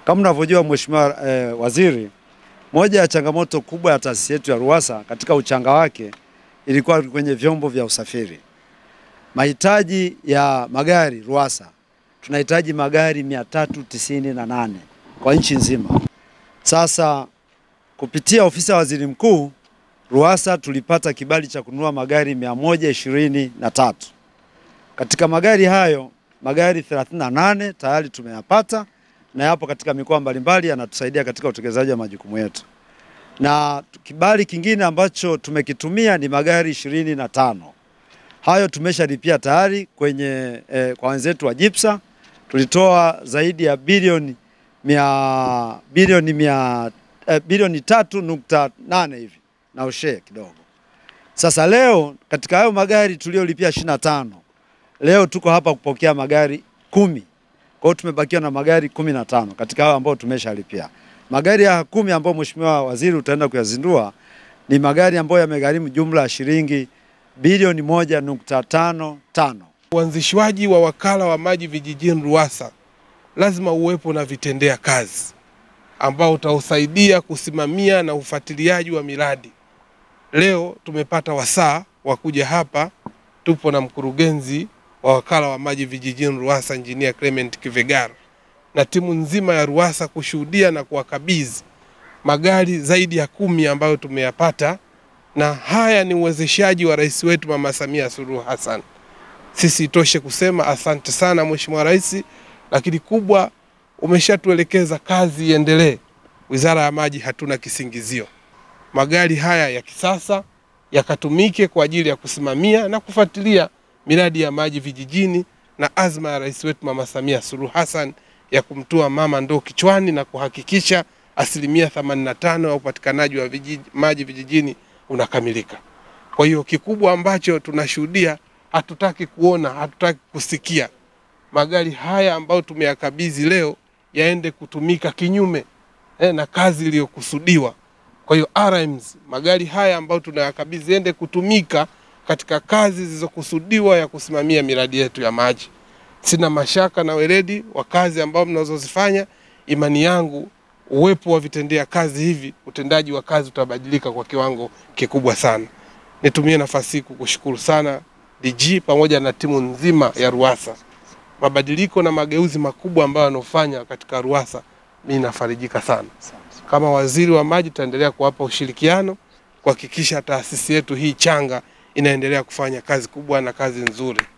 Kama unavyojua Mheshimiwa eh, Waziri, moja ya changamoto kubwa ya taasisi yetu ya RUWASA katika uchanga wake ilikuwa kwenye vyombo vya usafiri. Mahitaji ya magari RUWASA, tunahitaji magari 398 kwa nchi nzima. Sasa kupitia ofisi ya waziri mkuu RUWASA tulipata kibali cha kununua magari 123. Katika magari hayo magari 38 tayari tumeyapata na yapo katika mikoa mbalimbali yanatusaidia katika utekelezaji wa majukumu yetu. Na kibali kingine ambacho tumekitumia ni magari ishirini na tano. Hayo tumeshalipia tayari kwenye eh, kwa wenzetu wa Jipsa tulitoa zaidi ya bilioni mia, bilioni mia, eh, bilioni tatu nukta nane hivi na ushe kidogo. Sasa leo katika hayo magari tuliolipia ishirini na tano leo tuko hapa kupokea magari kumi. Kwa hiyo tumebakiwa na magari kumi na tano katika hayo ambayo tumeshalipia. Magari ya kumi ambayo Mheshimiwa Waziri utaenda kuyazindua ni magari ambayo yamegharimu jumla ya shilingi bilioni moja nukta tano tano. Uanzishwaji wa wakala wa maji vijijini RUWASA lazima uwepo na vitendea kazi ambao utausaidia kusimamia na ufuatiliaji wa miradi. Leo tumepata wasaa wa kuja hapa, tupo na mkurugenzi wa wakala wa maji vijijini RUWASA Engineer Clement Kivegara na timu nzima ya RUWASA kushuhudia na kuwakabidhi magari zaidi ya kumi ambayo tumeyapata, na haya ni uwezeshaji wa rais wetu Mama Samia Suluhu Hassan. Sisi itoshe kusema asante sana Mheshimiwa Rais, lakini kubwa umeshatuelekeza kazi iendelee. Wizara ya Maji hatuna kisingizio, magari haya ya kisasa yakatumike kwa ajili ya kusimamia na kufuatilia miradi ya maji vijijini na azma ya rais wetu Mama Samia Suluhu Hassan ya kumtua mama ndoo kichwani na kuhakikisha asilimia 85 ya upatikanaji wa vijiji, maji vijijini unakamilika. Kwa hiyo kikubwa ambacho tunashuhudia, hatutaki kuona, hatutaki kusikia magari haya ambayo tumeyakabidhi leo yaende kutumika kinyume eh, na kazi iliyokusudiwa. Kwa hiyo RMs, magari haya ambayo tunayakabidhi yaende kutumika katika kazi zilizokusudiwa ya kusimamia miradi yetu ya maji. Sina mashaka na weledi wa kazi ambao mnazozifanya. Imani yangu uwepo wa vitendea kazi hivi, utendaji wa kazi utabadilika kwa kiwango kikubwa sana. Nitumie nafasi hii kukushukuru sana DG pamoja na timu nzima ya RUWASA. Mabadiliko na mageuzi makubwa ambayo yanofanya katika RUWASA, mimi nafarijika sana. Kama waziri wa maji, tutaendelea kuwapa ushirikiano kuhakikisha taasisi yetu hii changa inaendelea kufanya kazi kubwa na kazi nzuri.